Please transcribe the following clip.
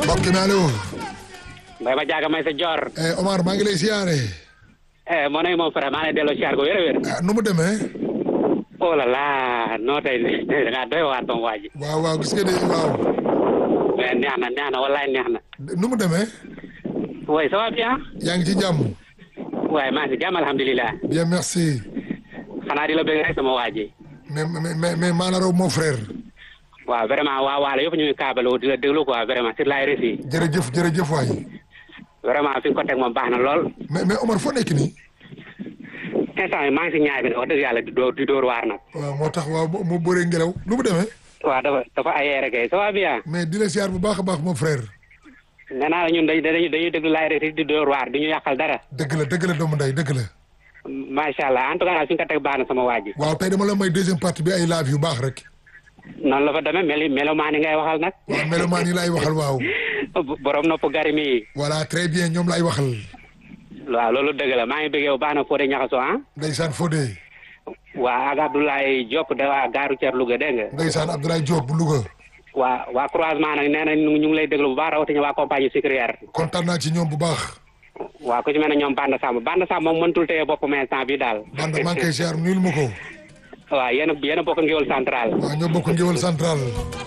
mbokk mi allo. mbay ma jaaga may sa joor. eh Omar maa ngi lay siyaare. eh moo ne moom frère maa ngi lay delloo siyaar ko wér a wér. ah nu mu demee. oh là là noo tey da ngaa doy waar sama waa ji. waaw waaw gis nga de waaw. mais neex na neex na wallaay neex na. nu mu demee. oui ça va bien. yaa ngi ci jàmm. waaye maa ngi si jàmm alhamdulilah. bien merci. xanaa di la bëgg rek sama waa ji. mais mais mais maanaam raw mon frère. waaw vraiment waa waalo yëpp ñu ngi kaabaloo di la déglu quoi vraiment sur la RFI. jërëjëf jërëjëf waay. vraiment fi nga ko teg moom baax na lool. mais mais Omar foo nekk nii. instant yi maa ngi si ñaay bi wax dëgg yàlla di door di door waar nag. waaw moo tax waaw mu bëree ngelaw nu mu demee. waaw dafa dafa aéré kay ça va bien. mais di la siyaar bu baax a baax mon frère. nee naa la ñun dañuy dañuy dañuy déglu la RFI di door waar du ñu yàqal dara. dëgg la dëgg la doomu nday dëgg la. macha allah en tout cas daal fi nga ko teg baax na sama waa ji. waaw tey dama la may deuxième partie bi ay laaf yu baax rek. noonu la fa demee mel melomaan yi ngay waxal nag. waaw melomaan yi laay waxal waaw. borom nopp gari mi. voilà très bien ñoom laay waxal. waaw loolu dëgg la maa ngi bëggee bu baax na Fodé Ñaxaso ah. Ndeysaan Fodé. waa ak Abdoulaye Diop de waa gaaru Thier Louga dégg nga. Ndeysaan Abdoulaye Diop bu Louga. waa waa croisement nag nee na ñu ngi lay déglu bu baax rawatina waa compagnie sucrière. kontaan naa ci ñoom bu baax. waaw ku ci mel ne ñoom Banda Samb Banda Samb moom mëntul téye boppam instant bi daal. Banda maa ngi koy siyaar nuyul ma ko. waaw yéen a yéen a bokk ngéwal central. waaw ñoo bokk ngéwal central.